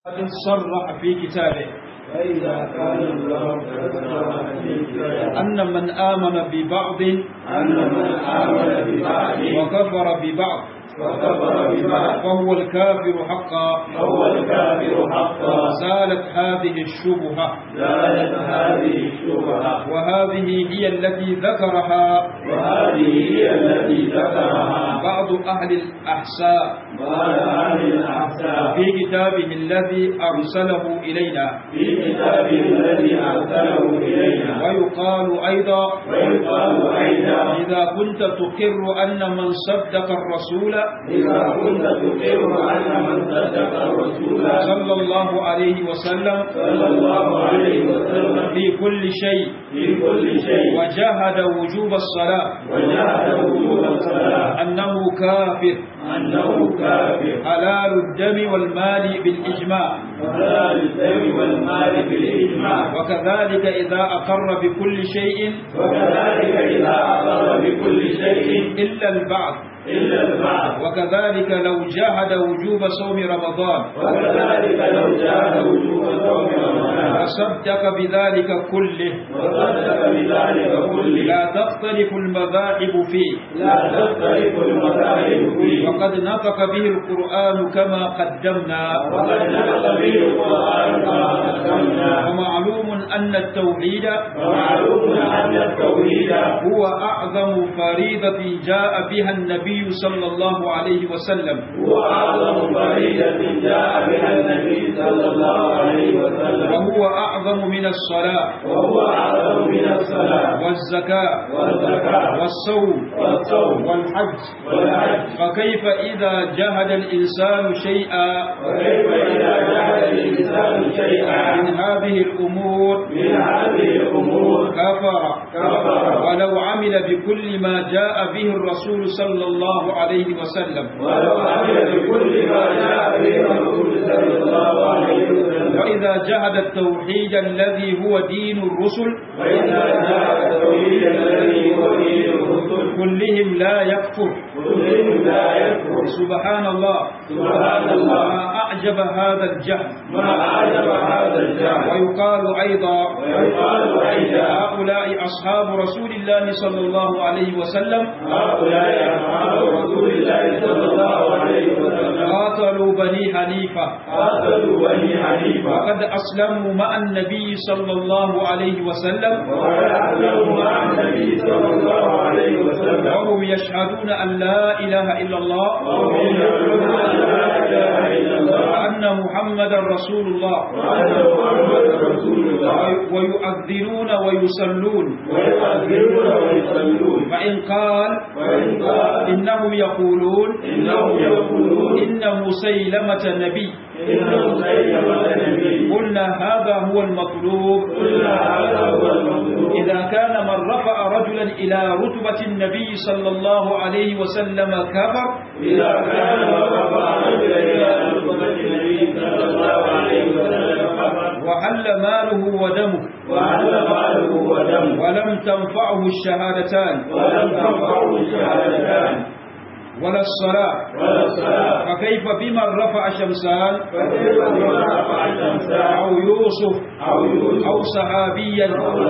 قد صرح في كتابه فإذا كان الله قد صرح في كتابه أن من آمن ببعض أن من آمن ببعض وكفر ببعض وكفر ببعض فهو الكافر حقا فهو الكافر حقا زالت هذه الشبهة زالت هذه الشبهة وهذه هي التي ذكرها وهذه هي التي ذكرها بعض أهل الأحساء قال أهل الأحساب في كتابه الذي أرسله إلينا في كتابه الذي أرسله إلينا ويقال أيضا ويقال أيضا إذا كنت تقر أن من صدق الرسول إذا كنت تقر أن من صدق الرسول صلى الله عليه وسلم صلى الله عليه وسلم في كل شيء في كل شيء وجاهد وجوب الصلاة وجعل وجوب الصلاة أنه كافر أنه كافر حلال الدم والمال بالإجماع وحلال الدم والمال بالإجماع وكذلك إذا أقر بكل شيء وكذلك إذا أقر بكل شيء إلا البعض إلا البعض وكذلك لو جاهد وجوب صوم رمضان وكذلك لو جاء وجوب صوم رمضان وصدق بذلك كله وصدق بذلك كله لا تختلف المذاهب فيه لا تختلف المذاهب فيه وقد نطق به القرآن كما قدمنا وقد نطق به القرآن كما قدمنا ومعلوم أن التوحيد ومعلوم أن التوحيد هو أعظم فريضة جاء بها النبي صلى الله عليه وسلم هو أعظم فريدة جاء بها النبي صلى الله عليه وسلم وهو أعظم من الصلاة وهو أعظم من الصلاة والزكاة والزكاة والصوم والصوم والحج والحج فكيف إذا جهد الإنسان شيئا وكيف إذا جعل الإنسان شيئا من هذه الأمور من هذه الأمور كفر كفر ولو عمل بكل ما جاء به الرسول صلى الله عليه وسلم ولو عمل بكل ما جاء به الرسول صلى الله عليه وسلم وإذا جهد التوحيد الذي هو دين الرسل وإذا جاء التوحيد الذي هو دين الرسل كلهم لا يكفر كلهم لا يكفر سبحان الله سبحان الله ما أعجب هذا الجهل ما أعجب هذا الجهل ويقال أيضا ويقال أيضا هؤلاء أصحاب رسول الله صلى الله عليه وسلم هؤلاء أصحاب رسول الله صلى الله عليه وسلم قاتلوا بني حنيفة قاتلوا بني حنيفة وقد أسلموا مع النبي صلى الله عليه وسلم وقد أسلموا مع النبي صلى الله عليه وسلم وهم يشهدون أن لا إله إلا الله وهم يقولون أن لا إله إلا الله وأن محمدا رسول الله وأن محمدا رسول الله ويؤذنون ويصلون ويؤذنون ويصلون فإن قال وإن قال إنهم يقولون إنهم يقولون إن مسيلمة نبي إن مسيلمة نبي قلنا هذا هو المطلوب قلنا هذا هو المطلوب إذا كان من رفع رجلا إلى رتبة النبي صلى الله عليه وسلم كفر إذا كان من رفع رجلا إلى رتبة النبي صلى الله عليه وسلم كفر وحل ماله ودمه وعلى ماله ودمه ولم تنفعه الشهادتان ولم تنفعه الشهادتان ولا الصلاة ولا الصلاة فكيف بمن رفع شمسان فكيف بمن رفع الشمسان أو يوسف أو يوسف أو صحابيا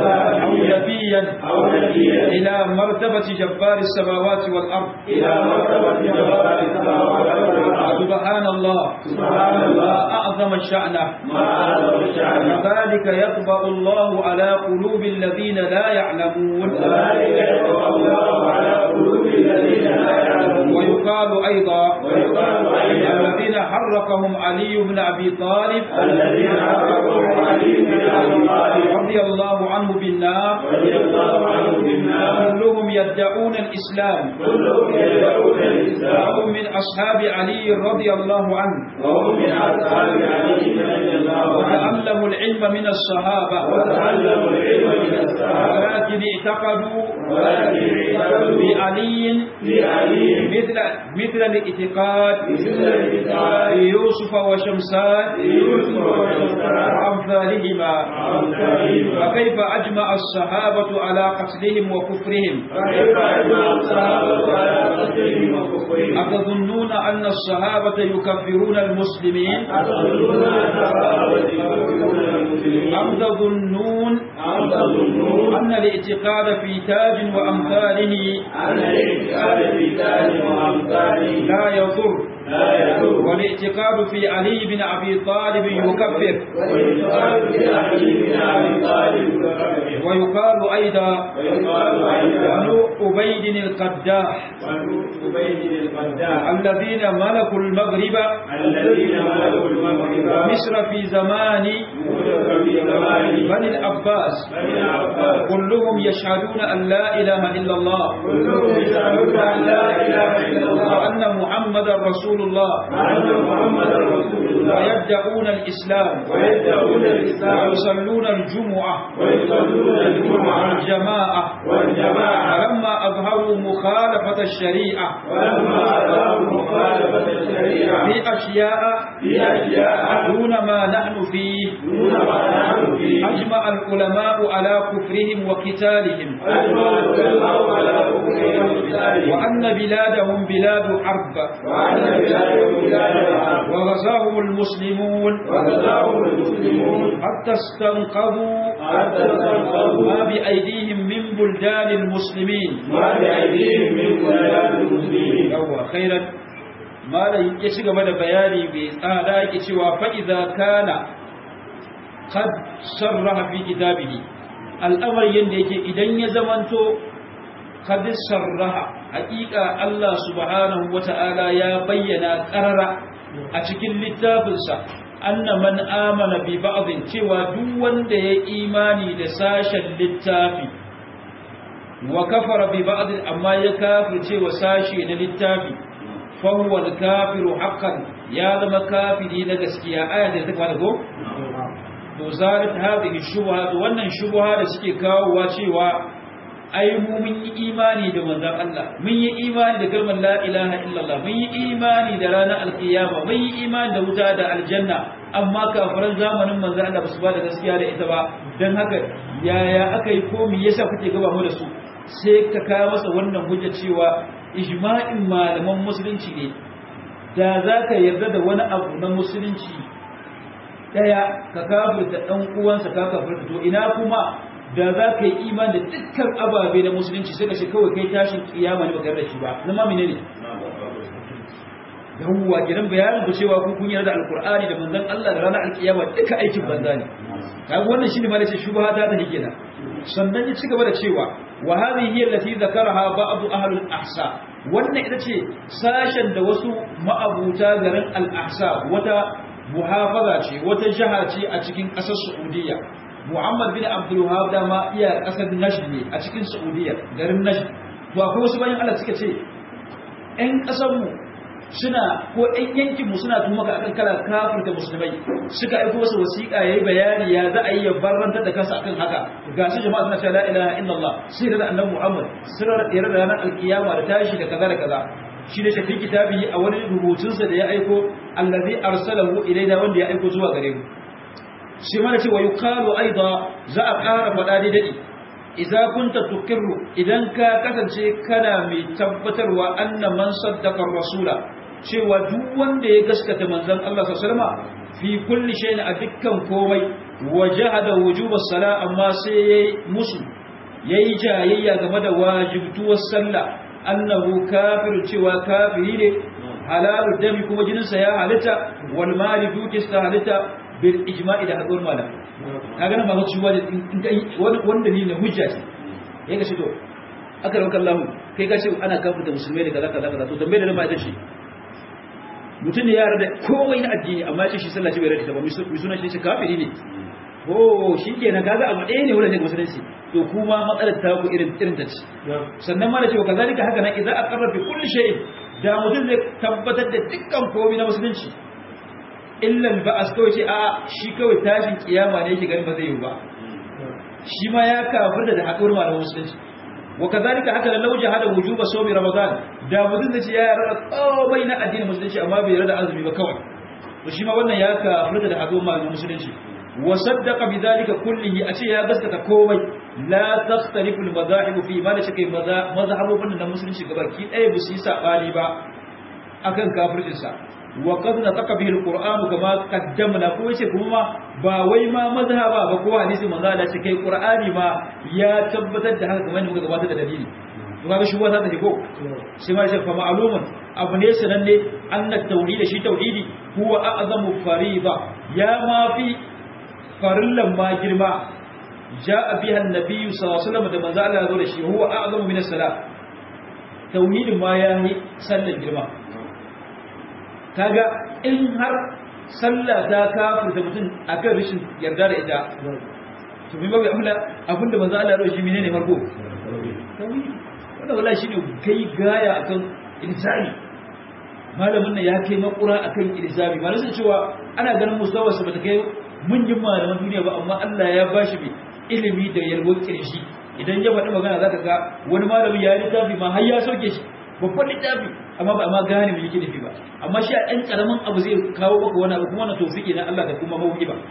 أو نبيا أو نبيا إلى مرتبة جبار السماوات والأرض إلى مرتبة جبار السماوات والأرض سبحان الله سبحان الله ما أعظم شأنه ما أعظم شأنه كذلك يطبع الله على قلوب الذين لا يعلمون وذلك يطبع الله على قلوب الذين لا يعلمون ويقال أيضا ويقال أيضا الذين حرقهم علي بن أبي طالب الذين عرفوا علي بن أبي طالب رضي الله عنه بالنار رضي الله عنه بالنار كلهم يدعون الإسلام كلهم يدعون الإسلام وهم من أصحاب علي رضي الله عنه وهم من أصحاب علي رضي الله عنه وتعلموا العلم العلم من الصحابة وتعلموا العلم من الصحابة ولكن اعتقدوا ولكن اعتقدوا بعلي في علي مثل مثل الاعتقاد مثل الاعتقاد في يوسف وشمسان في يوسف وشمسان وأمثالهما وأمثالهما فكيف أجمع الصحابة على قتلهم وكفرهم فكيف أجمع الصحابة على قتلهم وكفرهم أتظنون أن الصحابة يكفرون المسلمين أتظنون أن الصحابة يكفرون المسلمين أم تظنون أم تظنون أن الاعتقاد في تاج وأمثاله أن الاعتقاد في ذلك وأمثاله لا يضر لا يضر والاعتقاد في علي بن أبي طالب يكفر والاعتقاد في علي بن أبي طالب يكفر ويقال أيضا ويقال أيضا بنو عبيد القداح وعبيد القداح الذين ملكوا المغرب الذين ملكوا المغرب مصر في زمان ملك في زمان بني العباس بني العباس كلهم يشهدون أن لا إله إلا الله كلهم يشهدون أن لا إله إلا الله وأن محمدا رسول الله وأن محمدا رسول الله ويدعون الإسلام ويدعون الإسلام ويصلون الجمعة ويصلون الجمعة والجماعة والجماعة فلما أظهروا مخالفة الشريعة ولما أظهروا مخالفة الشريعة في أشياء في أشياء دون ما نحن فيه دون ما نحن فيه أجمع العلماء على كفرهم وقتالهم أجمع العلماء على كفرهم وقتالهم وأن بلادهم بلاد حرب وأن بلادهم بلاد العرب وغزاهم المسلمون وكذاهم المسلمون حتى استنقذوا حتى استنقذوا ما بأيديهم من بلدان المسلمين ما بأيديهم من بلاد المسلمين yawwa khairan malam ya ci gaba da bayani bai tsada yake cewa fa idza kana qad sarraha fi kitabihi al'amar yanda yake idan ya zamanto qad sarraha haqiqa Allah subhanahu wata'ala ya bayyana qarara a cikin littafinsa anna man amana bi ba'dhin cewa duk wanda ya imani da sashen littafi wa kafara bi ba'd amma ya kafirce wa sashi na littafi fa huwa al-kafiru haqqan ya zama kafiri na gaskiya aya da ta fara go to zarat hadhihi shubha to wannan shubha da suke kawowa cewa ai mu mun yi imani da manzon Allah mun yi imani da kalmar la ilaha illallah mun yi imani da ranar alkiyama mun yi imani da wuta da aljanna amma kafiran zamanin manzon Allah basu ba da gaskiya da ita ba dan haka yaya aka yi ko me yasa kuke gaba mu da su sai ka kawo masa wannan hujja cewa ijma'in malaman musulunci ne da za ka yarda da wani abu na musulunci daya ka kafirta dan uwansa ka kafirta to ina kuma da za ka yi iman da dukkan ababe na musulunci sai ka ce kawai kai tashin kiyama ne baka da shi ba na ma menene yawwa gidan bayanin ku cewa ku kun yarda da alqur'ani da manzon Allah da ranar alkiyama duka aikin banza ne kaga wannan shine ma nace shubha ta ta hike sannan ya ci gaba da cewa wa hadhihi hiya allati dhakaraha ba'd ahli al-ahsa wannan ita ce sashen da wasu ma'abuta garin al-ahsa wata muhafaza ce wata jaha ce a cikin ƙasar Saudiya Muhammad bin Abdul Wahab da ma iya ƙasar Najd ne a cikin Saudiya garin Najd to akwai wasu bayan Allah suka ce ƴan ƙasar mu suna ko ƴan yankin mu suna tuma ka akan kala kafirta musulmai suka aiko wasu wasiƙa yayi bayani ya za a yi ya barrantar da kansa akan haka ga su jama'a suna cewa la ilaha illallah sai da annabi Muhammad sirrar da ranar alkiyama da tashi da kaza da kaza shi da shafi kitabi a wani rubutunsa da ya aiko allazi arsalahu ilaina wanda ya aiko zuwa gare mu shi mana cewa yuqalu aida za a ƙara faɗa da dadi idza kunta tuqirru idan ka kasance kana mai tabbatarwa anna man saddaqa rasula cewa duk wanda ya gaskata manzon Allah sallallahu alaihi wasallam fi kulli shay'in a dukkan komai wajahada wujubas sala amma sai yayi musu yayi jayayya game da wajibtuwar sallah annahu kafir cewa kafiri ne halalu dami kuma jininsa ya halitta wal mali dukista halitta bil ijma'i da hadur malam kaga nan ba ku ciwa wanda ni ne hujja ce ya ga shi to aka rauka Allah kai ka ce ana kafirta musulmai da kaza kaza kaza to dambe da nan ba ita ce mutum ne ya rada komai na addini amma ya ce shi sallah ce bai rada ta ba mai suna shi kafiri ne oh shi ke na kaga abu ɗaya ne wurin daga musulunci to kuma matsalar ta ku irin irin ta ce sannan ma da cewa kazalika haka nan idan aqarra bi kulli shay'in da mutum zai tabbatar da dukkan komai na musulunci illa al-ba'as kawai ce a shi kawai tashin kiyama ne yake ganin ba zai yi ba shi ma ya kafirta da haɗuwar malaman musulunci wa kazalika haka lau jahada wujuba sawmi ramadan da mutum zai ce ya yarda komai na addinin musulunci amma bai yarda azumi ba kawai to shi ma wannan ya kafirta da haɗuwar malaman musulunci wa saddaqa bidhalika kullihi a ce ya gaskata komai la takhtalifu al-madahib fi ma da shi kai mazhabobin na musulunci gabaki ɗaya ba su yi sabani ba akan kafircin sa wa qad nataqa bihi al-qur'an kama qaddamna ko yace kuma ba wai ma mazhaba ba ko hadisi manzo Allah ce kai qur'ani ma ya tabbatar da haka kamar muka gabatar da dalili to kaga shi wata take ko sai ma shi fa ma'lumun abu ne sananne anna tauhid shi tauhidi huwa a'zamu fariida ya ma fi farillan ma girma ja'a biha an-nabiy sallallahu alaihi wasallam da manzo Allah ya zo da shi huwa a'zamu min as-salat tauhidin ma ya yi sallan girma kaga in har sallah ta kafirta mutum akan rashin yarda da ita to me babu amla abinda manzo Allah ya shi menene farko wannan wallahi shine kai gaya akan ilzami malamin nan ya kai makura akan ilzami malamin cewa ana ganin musawar sa bata kai munjin malaman duniya ba amma Allah ya bashi bi ilimi da yalwar kirshi idan ya faɗi magana zaka ga wani malami ya littafi ma har ya sauke shi babban littafi amma ba ma gane me yake nufi ba amma shi a ɗan ƙaramin abu zai kawo maka wani abu kuma na tofiki na Allah da kuma mawuki ba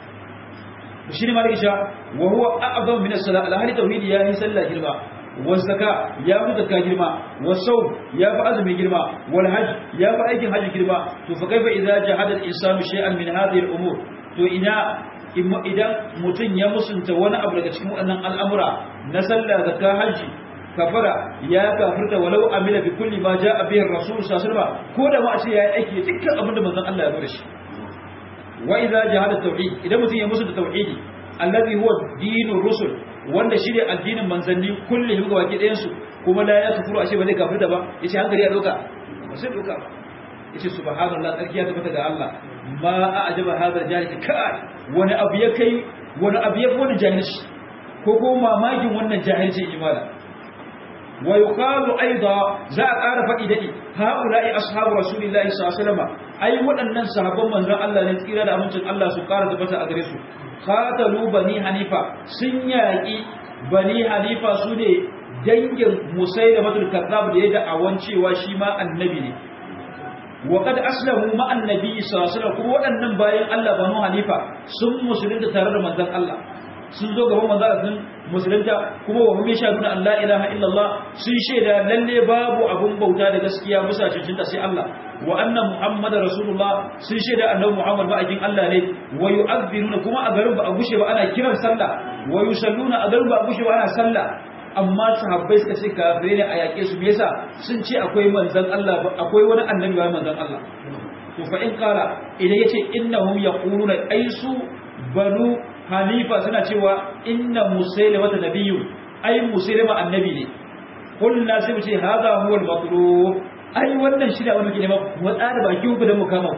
shi ne malaki sha wa huwa a'zamu min as-salat al-hali tauhidi ya yi sallah girma wa zaka ya fi zakka girma wa sawm ya fi azumi girma wal hajj ya fi aikin hajji girma to fa kaifa idza jahada al-insanu shay'an min hadhihi al-umur to ina idan mutum ya musunta wani abu daga cikin waɗannan al'amura na sallah zakka hajji kafara ya kafirta walau amila bi kulli ma jaa bihi ar-rasul sallallahu alaihi wasallam ko da ma a ce yayi aiki dukkan abin da manzon Allah ya zo da shi wa idza jahada tauhid idan mutum ya musu da tauhidi allazi huwa dinur rusul wanda shine addinin manzanni kulli ga baki ɗayan su kuma la ya kafuru ashe ba zai kafirta ba yace hankali ya doka ba sai doka ba yace subhanallah tsarkiya ta fita ga Allah ma a'jaba hadha jahil kai wani abu ya kai wani abu ya fi wani jahilci ko ko mamakin wannan jahilci imala wa yuqalu aida za a ƙara faɗi dadi haula'i ashabu rasulillahi sallallahu alaihi wasallam ai waɗannan sahabban manzon Allah ne tsira da amincin Allah su ƙara tabbata a gare su qatalu bani hanifa sun yaƙi bani hanifa su ne dangin musailamatul kazzab da ya da'awan cewa shi ma annabi ne wa kad aslamu ma annabi sallallahu alaihi wasallam kuma waɗannan bayan Allah banu hanifa sun musulunta tare da manzon Allah sun zo gaban manzon sun musulunta kuma wa hum yashhaduna an la ilaha illallah sun shaida lalle babu abun bauta da gaskiya bisa cincinta sai Allah wa anna muhammadar rasulullah sun shaida annabi muhammad ba'akin Allah ne wa yu'adhdhiruna kuma a garin ba a gushe ba ana kiran sallah wa yusalluna a garin ba a gushe ba ana sallah amma sahabbai suka ce kafirai ne a yaƙe su me yasa sun ce akwai manzon Allah akwai wani annabi bayan manzon Allah to fa in qala idan yace innahum yaquluna aisu banu hanifa suna cewa inna musailama ta nabiyyu ai musailama annabi ne kullu sai mu ce hadha huwa al-matlub ai wannan shi da wani ke nema mu tsara baki ku da mu kama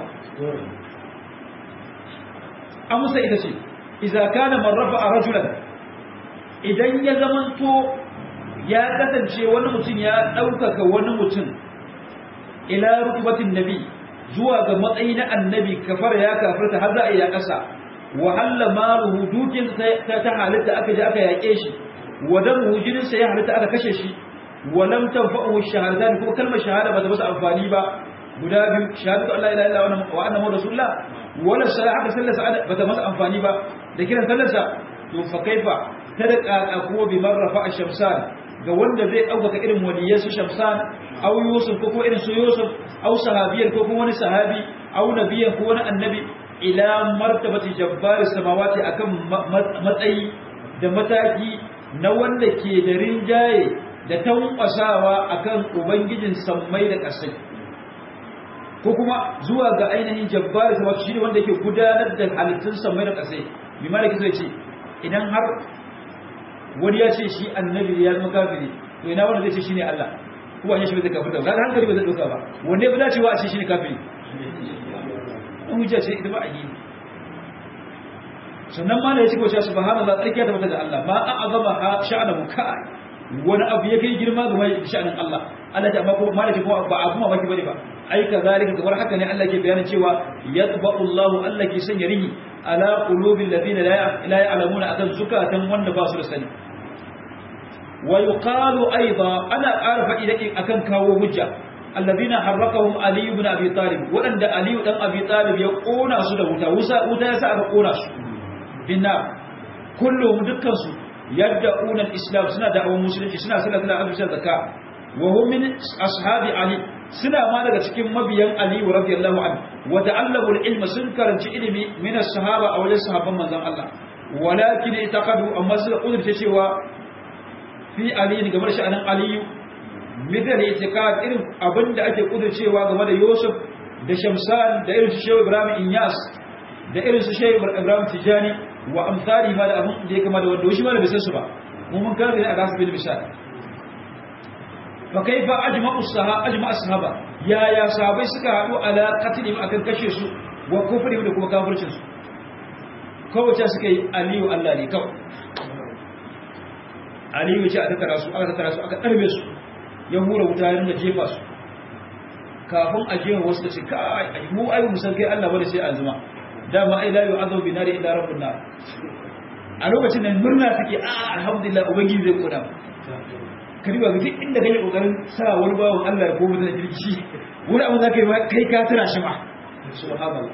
amsa ita ce idza kana man rafa'a rajulan idan ya zamanto ya kasance wani mutum ya ɗaukaka wani mutum ila rukubatin nabi zuwa ga matsayi na annabi kafar ya kafarta har za a yi ya ƙasa wahalla maluhu dukin ta ta halitta aka je aka yaƙe shi wadan jininsa ya halitta aka kashe shi walam tanfa'uhu shahadatan kuma kalmar shahada ba ta masa amfani ba guda biyu shahadatu Allah ila illa wa anna muhammadu rasulullah wala salat aka sallasa ba ta masa amfani ba da kiran sallarsa to fa kaifa sadaka akuwa bi marrafa ash-shamsan ga wanda zai ɗaukaka irin waliyan su shamsan aw yusuf ko kuma irin su yusuf aw sahabiyan ko kuma wani sahabi aw nabiyan ko wani annabi ila martabati jabbar samawati akan matsayi da mataki na wanda ke da rinjaye da tankwasawa akan ubangijin sammai da ƙasai ko kuma zuwa ga ainihin jabbar samawati shine wanda yake gudanar da halittun sammai da ƙasai bi malaki zai ce idan har wani ya ce shi annabi ya zama kafiri to ina wanda zai ce shine Allah ko an yi shi bai kafirta kaga hankali ba zai dauka ba wanda ya dace wa a ce shine kafiri an hujja ce ita ba a yi sannan ma da ya ce ko cewa subhanallah tsarkiya ta mata da Allah ma an azama ha sha'anahu kai wani abu ya kai girma ga mai sha'anin Allah Allah ta amma ko malaki ko ba abu mamaki bane ba ai kazalika kamar haka ne Allah ke bayanin cewa yatba'u Allahu Allah ke sanya rihi ala qulubil ladina la ya'lamuna akan zukatan wanda ba su da sani wa yuqalu aidan ana arfa idan akan kawo hujja alladhina harrakahum ali ibn abi talib wadanda ali dan abi talib ya kona su da wuta wuta wuta yasa aka kona su binna kullum dukkan su yad'una al-islam suna da'awar musulunci suna sallallahu alaihi wasallam zakka wa hum min ashabi ali suna ma daga cikin mabiyan ali radiyallahu anhu wa ta'allamu al-ilma sun karanci ilimi min as-sahaba aw wajen sahabban manzon Allah walakin itaqadu amma suka kudurce cewa fi ali game da sha'anin aliyu midal itikad irin abinda ake kudurcewa game da Yusuf da Shamsan da irin su Shehu Ibrahim Inyas da irin su Shehu Ibrahim Tijani wa amsali ma da abin da ya kama da wanda shi ma da bisan su ba mu mun karanta ne a gasu bil misal fa kaifa ajma'u sahaba ajma'u sahaba ya ya sahabai suka hadu ala qatlihim akan kashe su wa kufrihim da kuma kafircin su kowace suka yi aliyu Allah ne kawai aliyu ce a tattara su aka tattara su aka ɗarbe su ya hura wuta ya ringa jefa su kafin a jefa wasu da ce kai mu ai mu san kai Allah bane sai azuma dama ai la yu'adhu bi nari illa rabbun nar a lokacin nan murna take a alhamdulillah ubangiji zai koda ka riba ga duk inda kake kokarin sa wani bawon Allah ya koma da kirki wani abu zaka yi ma kai ka tira shi ma subhanallah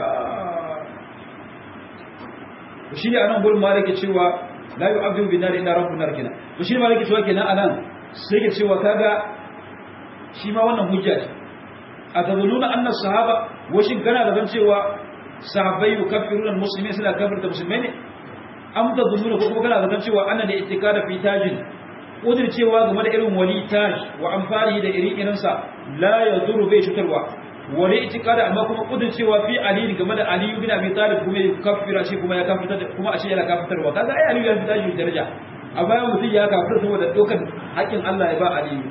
to shi ne anan gurin ma yake cewa la yu'adhu bi nari illa rabbun nar kenan to shi ne ma yake cewa kenan anan sai ke cewa kaga shi ma wannan hujja ce a tazununa anna sahaba washin kana da zan cewa sahabbai yukaffiruna almuslimin suna kafirta musulmai ne am tazununa ko kuma kana da zan cewa anna da ittikada fi tajin udur cewa game da irin wali taj wa amfani da irin irin sa la yaduru bai cutarwa wali ittikada amma kuma udur cewa fi ali game da ali ibn abi talib kuma yukaffira shi kuma ya kafirta kuma a ce yana kafirtarwa kaga ai ali ya fi taji daraja a bayan mutum ya kafir saboda dokan haƙƙin Allah ya ba aliyu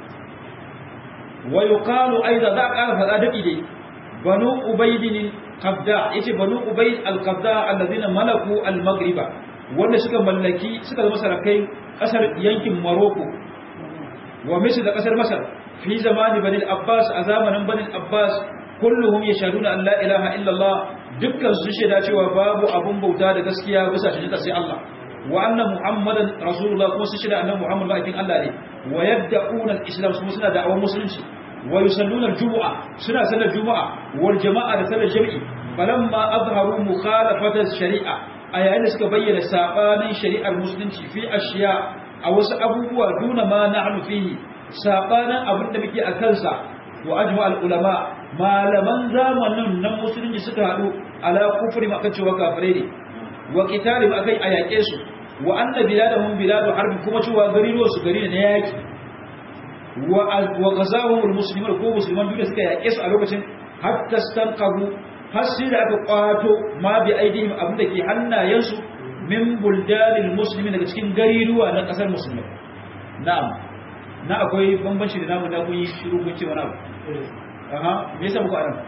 wa yuqalu aidan za ka faɗa daki dai banu ubaydin qabda yace banu ubayd al-qabda alladhina malaku al-maghriba wanda suka mallaki suka zama sarakai kasar yankin Morocco wa misr da kasar Masar fi zamani bani al-Abbas a zamanin bani al-Abbas kulluhum yashhaduna an la ilaha illa Allah dukkan su shaida cewa babu abun bauta da gaskiya bisa shi sai Allah wa anna muhammadan rasulullah kuma su shida annabi muhammad bakin Allah ne wa yabda'una al-islam kuma suna da'awar musulunci wa yusalluna al-jumu'a suna sallar juma'a wal jama'a da sallar jami'i falamma azharu mukhalafata shari'a a yayin da suka bayyana sabanin shari'ar musulunci fi ashiya a wasu abubuwa duna ma na'nu fihi sabanin abin da muke a kansa wa ajma al-ulama malaman zamanin nan musulunci suka hadu ala kufri ma cewa kafirai ne wa qitalihim akai a yaƙe su wa anna biladahum biladu harb kuma cewa gariruwar su gari ne na yaki wa wa ghazawhum almuslimun ko musulman duniya suka yaƙe su a lokacin hatta stanqabu har sai da aka kwato ma bi aidihim abinda ke hannayensu min buldanil muslimin daga cikin gariruwa na kasar musulmai na'am na akwai bambanci da namu na kun yi shiru kun ce wani abu aha me yasa muku anan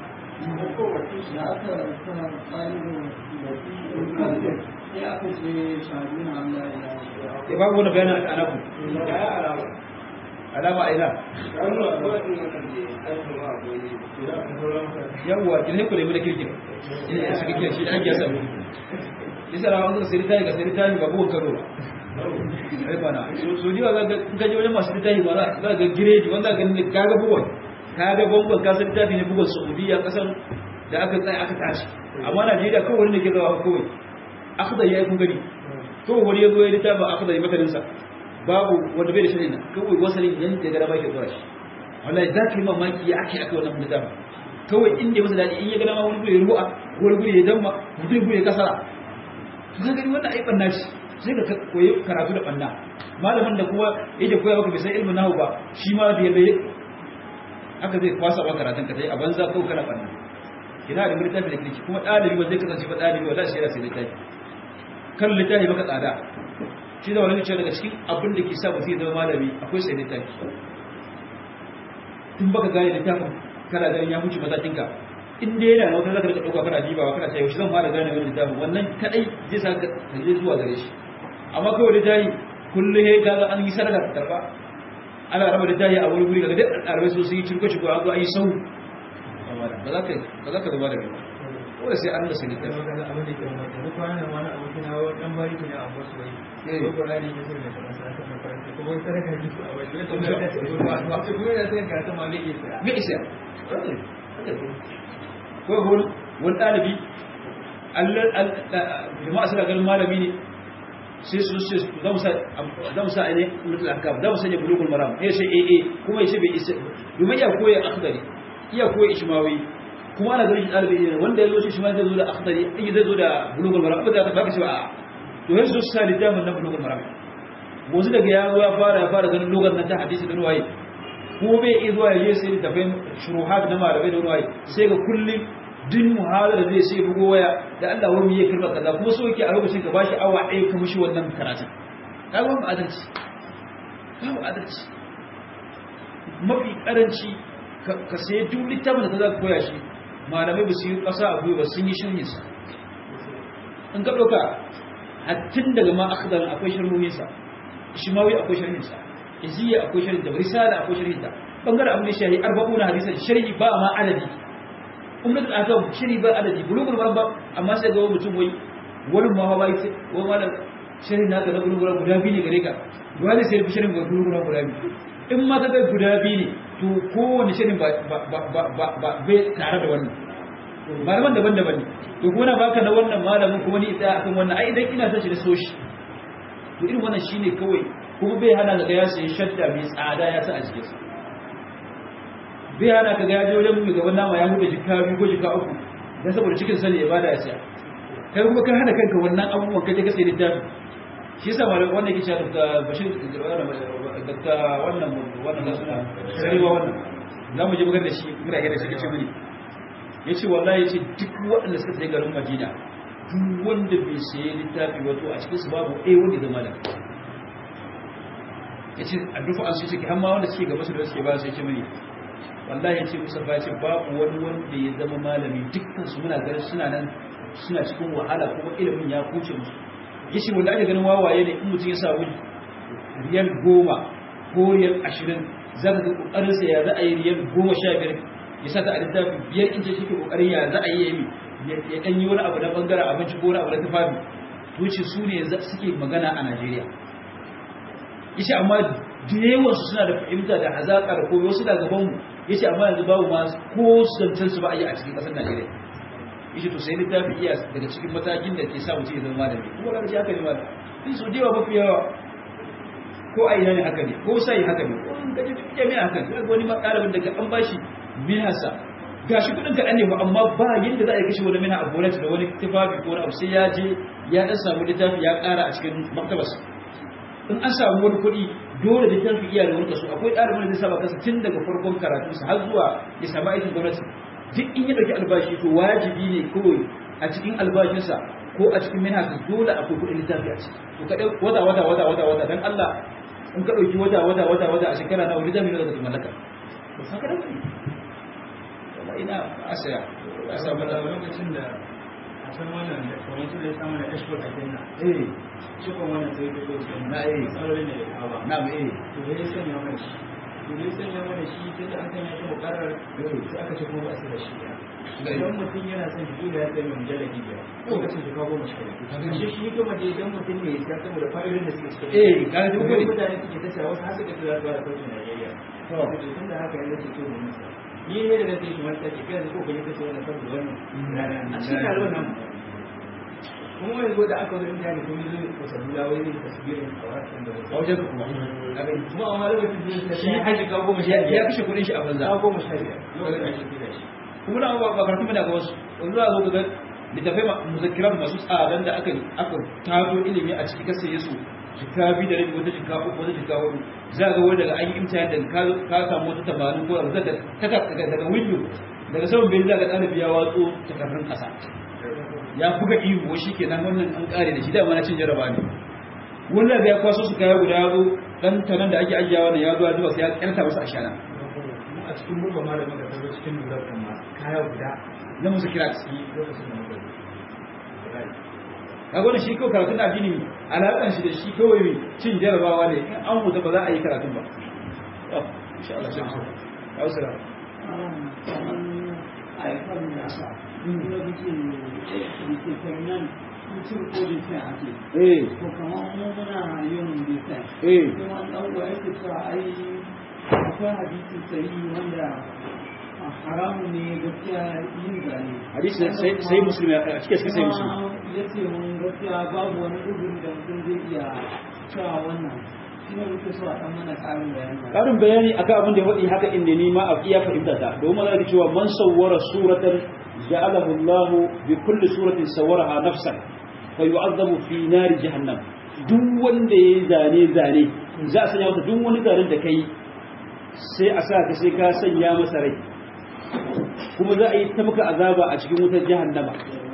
ya babu wani bayanin a anaku alama a ina yawwa ki ne ku nemi da kirkin ina suka kira shi da ake yasa isa rawa an sai tayi ga sai tayi ba buwan karo ba ai bana so diwa ga gaje wajen masu tayi ba za ga giredi wanda ga ne kaga buwan kaga bongon ka sai tayi ne bugun saudiya kasan da aka tsaya aka tashi amma Najeriya kawai wani ne ke zawa kawai akhdar yayi kun gani kawai wani yazo ya littafa akhdar yi matanin sa babu wanda bai da shirin nan kawai wasalin yan da gara bai ke zuwa shi wallahi za ka yi mamaki ya ake aka wannan littafa kawai inda masa dadi in ya gana ma wani guri ya ru'a wani guri ya damma wani guri ya kasara to ka gani wannan ai banna shi sai ka koyi karatu da banna malamin da kuma yake koya maka bai san ilmin nahu ba shi ma da yabe haka zai kwasa ba karatun ka tai a banza ko kana banna kina da littafi da kirki kuma ɗalibi wanda zai kasance ba ɗalibi wala shi yana sai littafi kan littafi baka tsada shi da wani ce daga cikin abin da ke sa mutum ya zama malami akwai sai littafi in baka gane littafin kana ganin ya mutu matakin ka in dai yana wata zaka rika dauka kana dibawa kana cewa shi zan fara gane wannan littafin wannan kadai zai sa ka je zuwa gare shi amma kawai littafi kullu he ga an yi sadaka ta karba ana raba littafi a wani guri daga duk ɗalibai sun yi cirko cirko an zo an yi sau ba ba za ka ba za ka zama da kai ba dole sai an rasa littafi magana abin da ke mata duk kwanan wani abokin hawa dan bari ne a wasu wai Eh. ko Qur'ani ke so da kana sa ta makaranta ko wai sadaka ji su a wai to da ta ce ba to kuma da sai ka ta ma zai isa me isa ko wani wani ɗalibi jama'a suna ganin malami ne sai su ce za mu sa za mu sa ne mutul ahkam za mu sanya bulugul maram ya ce eh eh kuma ya ce bai isa domin iya koya akhdari iya koya ishmawi kuma ana ganin shi ɗalibi ne wanda ya zo shi ishmawi zai zo da akhdari in zai zo da bulugul maram ba za ka baka cewa a to yanzu su sa littafin na bulugul maram wasu daga ya zo ya fara ya fara ganin lugar nan ta hadisi da ruwaye ko bai iya zuwa ya je sai da tafai shuruhat na malamai da ruwaye sai ga kullum din muhadara zai sai bugo waya da Allah wani ya kirba kaza kuma so yake a lokacin ka bashi awa ɗaya ka mishi wannan karatun ka ba mu adalci ba mu adalci mafi karanci ka sai duk littafin da ka za ka koya shi malamai ba su yi ƙasa a gwiwa sun yi shirin sa in ka ɗauka hattin daga ma akhdar akwai sharhohin sa shimawi akwai sharhin sa iziya akwai sharhin da risala akwai sharhin ta bangaren abin da shahi arba'una hadisan sharhi ba ma adadi umrat al-akam shiri ba adadi bulugul marba amma sai ga mutum wai wani ma ba yake wai malam shirin naka na bulugul guda biyu ne gare ka dole sai fi shirin bulugul guda biyu in ma ka ga guda biyu ne to kowane shirin ba ba ba ba ba bai tare da wannan malaman daban-daban ne to kuma na baka na wannan malamin kuma ni tsaya akan wannan ai idan ina son shi da so shi to irin wannan shine kawai kuma bai hana ga ya sai shadda mai tsada ya sa a jikinsa bai hana ka gaji wajen mai gaban nama ya huda jika biyu ko jika uku don saboda cikin sani ya bada ya siya kai kuma ka hana kanka wannan abubuwan kaje ka sai littafi shi yasa malam wannan yake cewa da bashir da wannan wannan da suna sarewa wannan za mu je magana da shi muna da shi kace mini yace wallahi yace duk waɗanda suka tsaye garin Madina duk wanda bai sayi littafi wato a cikin su babu ɗaya wanda zama da yace a dufa an sai har ma wanda suke gaba su da suke ba sai ce mini wallahi ya ce musa ba ce babu wani wanda ya zama malami dukkan su muna ganin suna nan suna cikin wahala kuma ilimin ya kuce musu ya ce wanda ake ganin wawaye ne in mutum ya sa wuri riyal goma ko riyal ashirin za ka ga kokarin sa ya za a yi riyal goma sha biyar ya sa ta a littafi biyar in ce shi ke kokarin ya za a yi ya ɗan yi wani abu na bangaren abinci ko wani abu na tufafi to ce su ne suke magana a najeriya ya ce amma da yawansu suna da fahimta da hazaƙa da komai wasu da gabanmu ya ce amma yanzu babu ma ko zancen su ba a yi a cikin ƙasar najeriya ya ce to sai littafi iya daga cikin matakin da ke sa mutum ya zama malami kuma ga haka ne malam in so dewa mafi yawa ko a ina ne haka ne ko sai haka ne ko in gaji duk jami'a haka ne ga wani ma ɗalibin daga an bashi minasa gashi kuɗin kaɗan ne ba amma ba yadda za a yi kashe wani mina a bonnet da wani tufafi ko wani abu sai ya je ya ɗan samu littafi ya ƙara a cikin maktabarsa in an samu wani kuɗi dole da tafi iya da wani kaso akwai ɗalibin da zai saba kasa tun daga farkon karatunsa har zuwa ya samu aikin gwamnati duk in ya ɗauki albashi to wajibi ne kawai a cikin albashinsa ko a cikin minhasa dole akwai kuɗin littafi a ciki to ka ɗau wata wata wata wata wata dan Allah in ka ɗauki wata wata wata wata a shekara na wani jami'a da ka mallaka to saka da kuɗi wala ina asaya a samu da lokacin da a san wannan da kamar su da samu da ashkur a kenan eh cikon wannan sai ta zo Na, eh. tsarorin da ya kawo na mu eh to da ya sanya mana shi to da ya sanya mana shi sai da an sanya shi mukarar sai aka ce kuma ba su da shi Ga idan mutum yana son shi da ya sanya mujalladi biyar lokacin shi kawo mashi kai shi shi kuma da idan mutum ne ya siya saboda fa'idodin da suke cikin eh ka ga duk Kuma wani mutane suke ta cewa wasu har suka ce za su fara sautin Najeriya to tun da haka yanzu ce to mu musa ni ne da nake shi manta ke kai ko kuma kace wannan saboda wannan a cikin taron nan kuma yanzu da aka zo inda ne kuma zai ko sabula wai ne tasbirin kawai da a wajen ka kuma ka gani kuma amma lokacin da shi shi haji ga goma sha ya biyar kashe kuɗin shi a banza ga goma sha biyar lokacin da ake kira shi kuma na ba karatu mana ga wasu yanzu za a zo ga littafai muzakiran masu tsadan da aka aka tato ilimi a cikin kasa yesu jika bi da rabi wata jika uku wata jika hudu za ga wani daga an yi imtihan da ka ka samu wata tamanin ko abu daga daga daga window daga saman bai za ga ɗalibi ya watso takardun ƙasa ya buga ihu shi kenan wannan an ƙare da shi dama na cin jaraba ne wannan da ya kwaso su kaya guda ya zo dan tanan da ake ajiyawa ne ya zo ya zuba sai ya ƙyarta masa ashana mu a cikin murba malamin da ta zo cikin lura kuma kaya guda na musu kira yi lokacin da muka yi kaga wannan shi kawai karatun addini alaƙan shi da shi kawai mai cin jarabawa ne in an huta ba za a yi karatun ba Oh, insha Allah sai mu ya usura haifar da sa kuma bikin bikin terminal mutum ko bikin ake eh ko kamar mu muna yin bikin eh kuma dan uwa yake cewa ai akwai hadisi sahihi wanda haramun ne gaskiya yin zane hadisi sai sai musulmi a cikin sai musulmi ya ce mun gaskiya babu wani uzuri da mutum zai iya cewa wannan shi ne muke so a ɗan mana ƙarin bayani karin bayani akan abin da ya faɗi haka inda ni ma a iya fahimta ta domin za ka cewa man sawwara suratan ja'alahu Allah bi kulli suratin sawwaraha nafsan fa yu'adhabu fi nari jahannam duk wanda yayi zane zane za a sanya masa duk wani zanen da kai sai a sa ka sai ka sanya masa rai kuma za a yi ta maka azaba a cikin wutar jahannama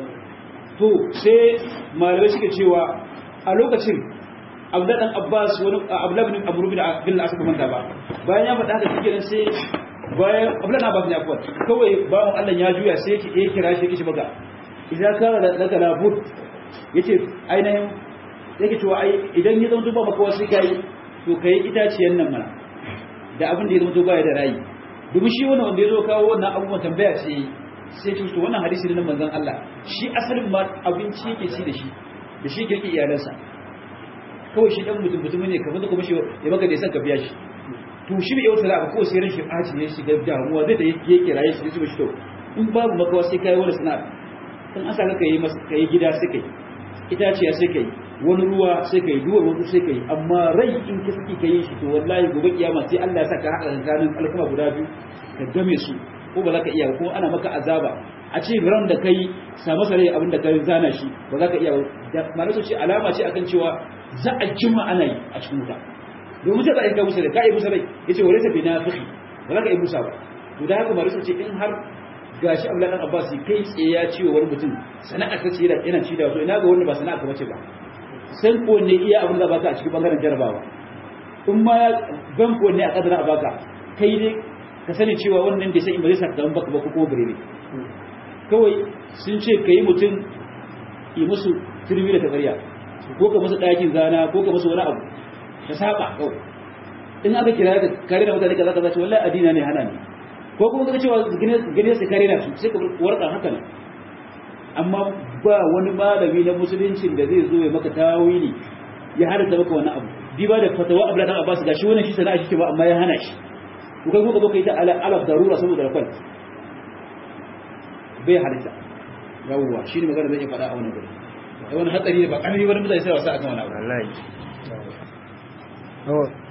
to sai malamai suke cewa a lokacin abdullahi dan abbas wani abdullahi bin amru bin bin asaka manta ba bayan ya faɗa haka shi kenan sai bayan abdullahi dan abbas ne akwai kawai bawon Allah ya juya sai yake eh kira shi yake maka idan ka da daga labud yace ainihin yake cewa ai idan ya zama ba maka wasu kai to kai itaciyan nan mana da abin da ya zama baya da rayi domin shi wannan wanda ya zo kawo wannan abubuwan tambaya ce sai ce to wannan hadisi ne na manzon Allah shi asalin ma abinci yake ci da shi da shi kirki iyalansa kawai shi dan mutum mutum ne kamar da kuma shi ya maka da san ka biya shi to shi bai yauta da ko sai ran shi ɓaci ne shiga damuwa zai da yake kiraye shi su shi to in babu makawa sai kai wani sana'a kan asa ka yi masa kai gida sai kai itaciya sai kai wani ruwa sai kai duwar wasu sai kai amma rai in ka saki kai shi to wallahi gobe kiyama sai Allah ya saka haka tsakanin alkama guda biyu ka game su ko ba za ka iya ko ana maka azaba a ce ran da kai sa masa rai abin da ka zana shi ba za ka iya ba malaka ce alama ce akan cewa za a jima ana yi a cikin wuta domin sai za a yi ka musa rai ka yi musa rai yace wa laysa binafiqi ba za ka yi musa ba to da haka malaka ce in har gashi Abdullahi dan Abbas kai tsaye ya ce wa wani mutum sana'a ta ce yana ci da so ina ga wanda ba sana'a ka bace ba san ko ne iya abin da baka a cikin bangaren jarabawa in ma ya ban ko ne a kadara a baka kai ne ka sani cewa wannan da sai in ba zai saka baka ba ko kuma bare ne kawai sun ce kai mutum yi musu turmi da tabariya ko ka musu ɗakin zana ko ka musu wani abu ka saba kawai in aka kira ka kare da mutane kaza kaza ce wallahi addina ne hana ni ko kuma kaga cewa gane su kare da su sai ka warka haka ne amma ba wani malami na musulunci da zai zo ya maka tawili ya halatta maka wani abu bi ba da fatawa Abdullah dan Abbas gashi wannan shi sana'a shi ke ba amma ya hana shi ko kai ko ka zo kai ta ala alaf darura saboda rakwal bai halitta yawwa shi ne magana zai iya faɗa a wannan guri wani hatsari da ba ƙarfi wani mutane sai wasa akan wani abu wallahi